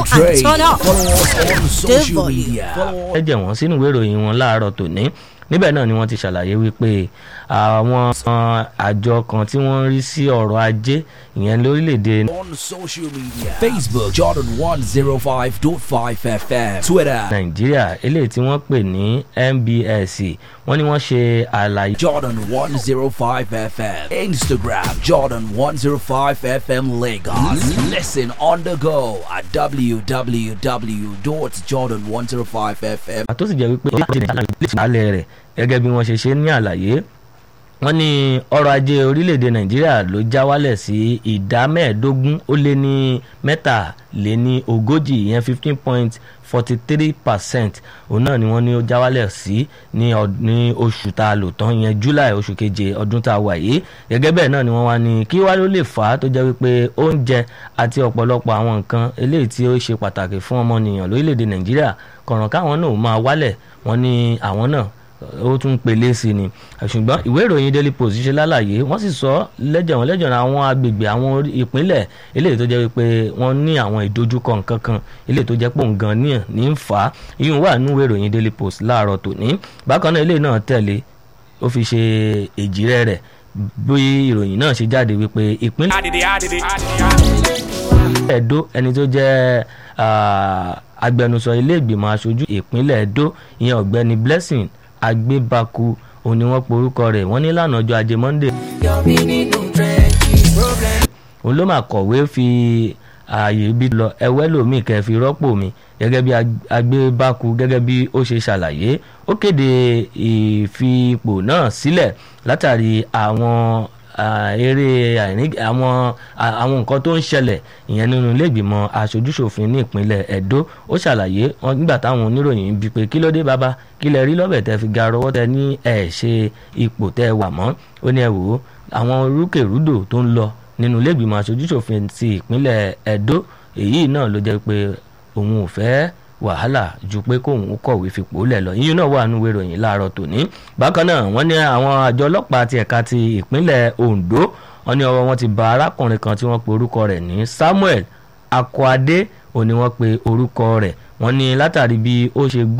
and trade. turn up. Follow us on social volume. media. Follow ẹ jẹ́ wọ́n sínú ìwé ìròyìn wọn láàárọ̀ tòní níbẹ̀ náà ni wọ́n ti ṣàlàyé wípé àwọn uh, àjọ kan tí wọ́n ń rí sí ọ̀rọ̀ ajé ìyẹn lórílẹ̀‐èdè on social media. Facebook Jordan 105.5 FM. Twitter nàìjíríà eléyìí tí wọ́n pè ní nbs wọ́n ní wọ́n ṣe àlàyé Jordan 105 FM. Instagram Jordan 105 FM Lagos. Listen on the go at www.jordan105fm. tó sì jẹ́ wípé ìṣàlẹ̀ rẹ̀ gẹ́gẹ́ bí wọ́n ṣe ṣe ní àlàyé wọ́n ní ọrọ̀ ajé orílẹ̀-èdè nàìjíríà ló já wálẹ̀ sí ìdá mẹ́ẹ̀ẹ́dógún ó lé ní mẹ́tàléní ogójì ìyẹn fifteen point forty three percent òun náà ni wọ́n ní ó já wálẹ̀ sí ní ọd- ní oṣù tá a lò tán ìyẹn july oṣù keje ọdún tá a wà yìí gẹ́gẹ́ bẹ́ẹ̀ náà ni wọ́n wá ní kí wá ló lè fà á tó jẹ́ wípé oúnjẹ àti ọ̀pọ̀lọpọ̀ àwọn nǹkan eléyìí tí ó ṣe pàtàkì fún ọmọnìyàn lórílẹ̀‐èdè nàìjíríà kọ̀ràn káwọn náà máa wálẹ̀ wọ́n ní àwọn náà ó tún pèlè sí ni ṣùgbọ́n ìwé ìròyìn daily post ṣe lálàyé wọ́n sì sọ lẹ́jọ̀wọ́n lẹ́jọ̀wọ́n àwọn agbègbè àwọn orí- ìpínlẹ̀ eléyìí tó jẹ́ wípé wọ́n ní àwọn ìdojúkọ nǹkan kan eléyìí tó jẹ́ pò ń gan ní ní ń fà á iyùn wà nínú ìwé ìròyìn daily post láàárọ̀ tòní bákan náà eléyìí náà tẹ̀lé ó fi ṣe èjìrẹ́ rẹ̀ bí ìròyìn náà ṣe jáde wípé ìpínlẹ̀ Ẹdó ẹni tó jẹ́ ah, agbẹnusọ ilé ìgbìmọ̀ aṣojú ìpínlẹ̀ Ẹdó ìyẹn ọ̀gbẹ́ni Blessing Agbébaku òun ni wọ́n porúkọ rẹ̀ wọ́n ní lánàá ọjọ́ ajé Monday òun ló máa kọ̀wé fi ààyè ibi lọ ẹwẹ́ lòmíì kẹ́ fi rọ́pò mi gẹ́gẹ́ bí Ag- Agbébaku gẹ́gẹ́ bí ó ṣe ṣàlàyé ó kéde ìfipò náà sílẹ̀ látàrí àwọn ah, eré àìní àwọn ah, àwọn nǹkan tó ń ṣẹlẹ̀ ìyẹn nínú ilé ìgbìmọ̀ aṣojúṣòfin ní ìpínlẹ̀ Ẹdó ó ṣàlàyé wọn nígbà táwọn oníròyìn bí pé kí ló dé bàbá kí lẹ rí lọ́bẹ̀ tẹ́ fi ga rọwọ́ tẹ ní ẹ̀ ṣe ipò tẹ́ wà mọ́ ó ní ẹ wò ó àwọn rúkèrúdò tó ń lọ nínú ilé ìgbìmọ̀ aṣojúṣòfin ti ìpínlẹ̀ Ẹdó èyí náà ló jẹ́ pé òun ò fẹ́ wàhálà ju pé kóun kọ̀wé fipò lẹ̀ lọ yíyún náà wà nínú ìwé ìròyìn láàárọ̀ tòní bákan náà wọ́n ní àwọn àjọ ọlọ́pàá ti ẹ̀ka ti ìpínlẹ̀ Ondo wọ́n ní ọwọ́ wọn ti ba arákùnrin kan tí wọ́n pe orúkọ rẹ̀ ní Samuel Akọ́adé òun ni wọ́n pe orúkọ rẹ̀ wọ́n ní látàrí bí ó ṣe gún